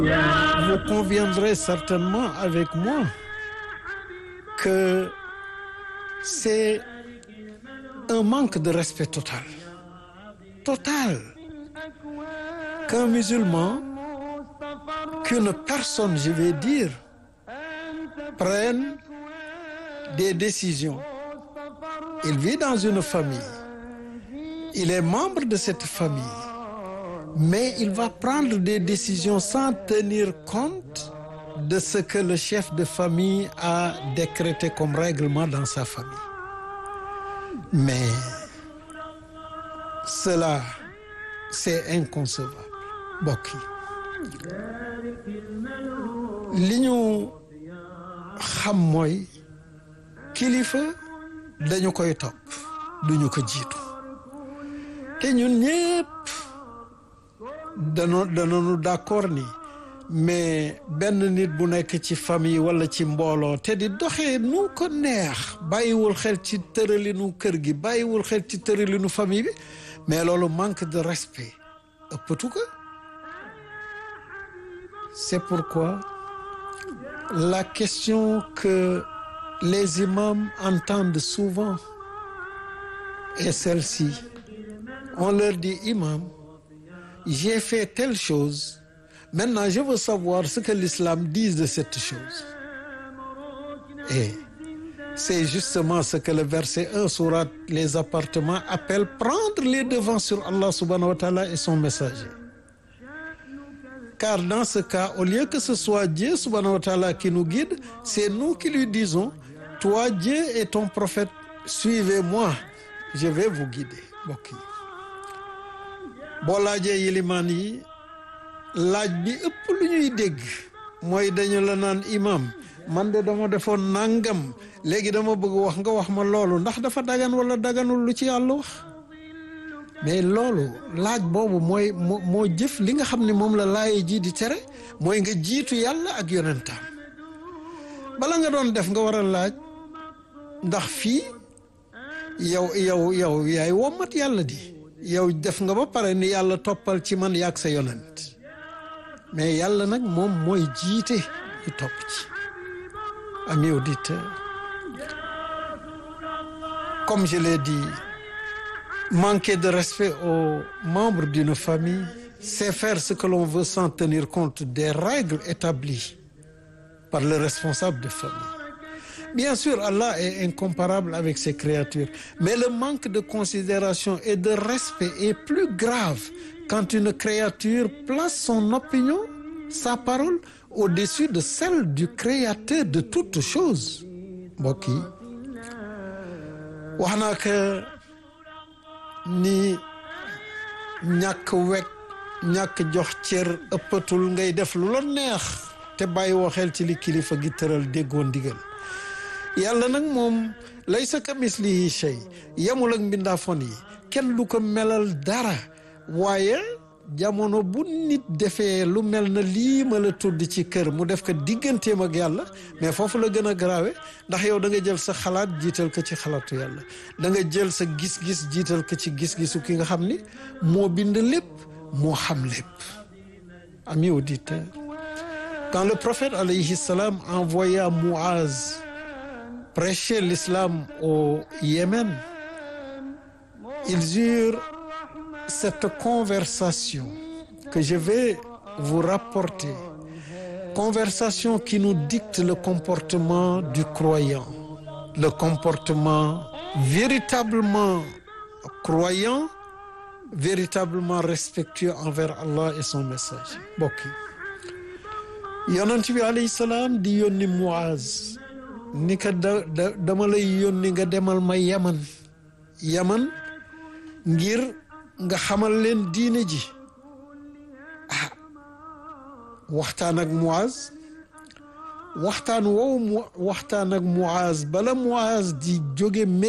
Vous conviendrez certainement avec moi que c'est un manque de respect total. Total. Qu'un musulman, qu'une personne, je vais dire, prenne des décisions. Il vit dans une famille. Il est membre de cette famille. Mais il va prendre des décisions sans tenir compte de ce que le chef de famille a décrété comme règlement dans sa famille. Mais cela, c'est inconcevable mbokk yi li ñu xam mooy kilifa dañu koy topp duñu ko jiitu te ñun ñépp dano danoonu d'accord ni mais benn nit bu nekk ci famille walla ci mbooloo te di doxee nu ko neex bàyyiwul xel ci tëralinu kër gi bàyyiwul xel ci tëralinu famille bi mais loolu manque de respect ëppatu ko c'est pourquoi la question que les imams entendent souvent est celle-ci on leur dit imam j'ai fait telle chose maintenant je veux savoir ce que l'islam dit de cette chose et c'est justement ce que le verset 1 sourate les appartements appelle prendre les devants sur Allah subhanahu wa ta'ala et son messager car dans ce cas au lieu que ce soit Dieu subhanahu wa ta'ala qui nous guide c'est nous qui lui disons toi Dieu et ton prophète suivez-moi je vais vous guider mbokk yi boo laajee yilimaan yi laaj bi ëpp lu ñuy dégg mooy dañu la naan imam man de dama defoon nangam léegi dama bëgg wax nga wax ma loolu ndax dafa dagan wala daganul lu ci yàlla wax mais loolu laaj boobu mooy moo moo jëf li nga xam ne moom la laaye ji di tere mooy nga jiitu yàlla ak yonentaam bala nga doon def nga war a laaj ndax fii yow yow yow yaay wommat yàlla di yow def nga ba pare ni yàlla toppal ci man yaag sa yonent mais yàlla nag moom mooy jiite ñu topp ci amis auditeurs comme je l'ai dit manquer de respect aux membres d'une famille c'est faire ce que l'on veut sans tenir compte des règles établies par le responsable de famille bien sûr Allah est incomparable avec ses créatures mais le manque de considération et de respect est plus grave quand une créature place son opinion sa parole au-dessus de celle du créateur de toutes choses mbokk yi wax naa que ni ñàkk wekk ñàkk jox cër ëppatul ngay def lu la neex te bàyyi woo xel ci li kilifa gi tëral déggoo ndigal yàlla nag moom laysa kamislihi shay yamul ak mbindaafoon yi kenn du ko melal dara waaye jamono bu nit defee lu mel na lii ma la tudd ci kër mu def ko digganteem ak yàlla mais foofu la gën a garaawe ndax yow da nga jël sa xalaat jiital ko ci xalaatu yàlla da nga jël sa gis-gis jiital ko ci gis-gisu ki nga xam ni moo bind lépp moo xam lépp amis auditeurs quand le prophète alayhi salam envoya Muaz prêcher l'islam au Yémen ils eurent cette conversation que je vais vous rapporter conversation qui nous dicte le comportement du croyant le comportement véritablement croyant véritablement respectueux envers Allah et son message mbokk yi yonent bi alayhi salaam di yónni Muaz ni ka da da dama lay yónni nga demal ma Yaman Yaman ngir nga xamal leen diine ji ah waxtaan ak Muaz waxtaan woowu mu waxtaan ak Muaz bala Muaz di jóge